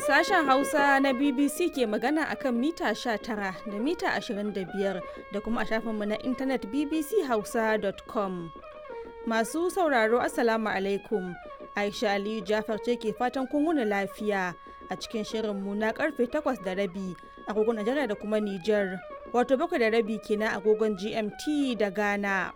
Sashen Hausa na BBC ke magana akan mita 19 da mita 25 da kuma a shafinmu na intanet bbchausa.com. Masu sauraro Assalamu alaikum. Aisha Aliyu Jafar ce ke fatan kun wuni lafiya a cikin shirinmu na karfe 8 da rabi agogon Najeriya da kuma Nijar. Wato bakwai da rabi kenan agogon GMT da Ghana.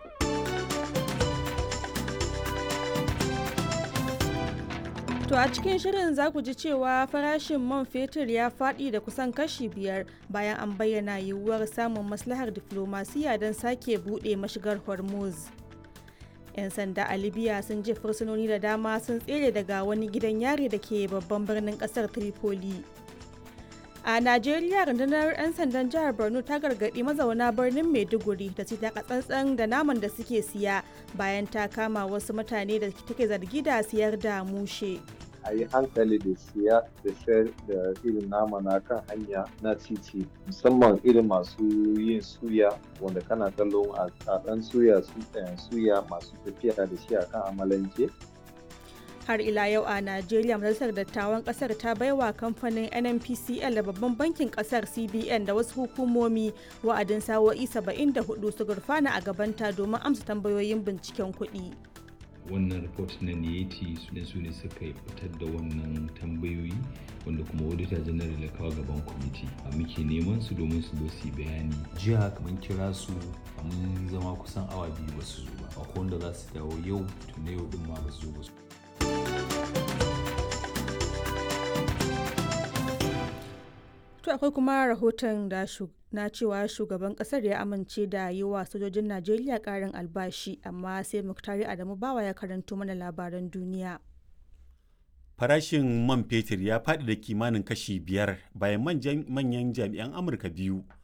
To a cikin shirin za ku ji cewa farashin man fetur ya faɗi da kusan kashi biyar bayan an bayyana yiwuwar samun maslahar diflomasiya don sake buɗe mashigar Hormuz. 'Yan sanda a Libya sun je fursunoni da dama sun tsere daga wani gidan yari da ke babban birnin ƙasar Tripoli. A Najeriya rundunar 'yan sandan jihar Borno ta gargaɗi mazauna birnin Maiduguri da su taka tsantsan da naman da suke siya bayan ta kama wasu mutane da take zargi da siyar da mushe. a yi hankali da siya da sayar da irin nama na kan hanya na titi musamman irin masu yin suya wanda kana kallon a ɗan suya suya masu tafiya da shi a kan amalanke har ila yau a najeriya majalisar dattawan kasar ta baiwa kamfanin nnpcl da babban bankin kasar cbn da wasu hukumomi wa'adin sawo'i 74 su gurfana a gabanta domin amsa tambayoyin binciken kuɗi. wannan report na niyeti su su ne suka fitar da wannan tambayoyi wanda kuma auditor general ya kawo gaban kwamiti a muke neman su domin su zo su bayani jiya kamar kira su mun zama kusan awa biyu ba su zo ba akwai wanda za su dawo yau tun yau din ma ba su zo ba su To akwai kuma rahoton da na cewa shugaban kasar ya amince da yi wa sojojin Najeriya karin albashi amma sai Muktari Adamu Bawa ya karanto mana labaran duniya. Farashin man fetur ya faɗi da kimanin kashi biyar bayan manyan jami'an Amurka biyu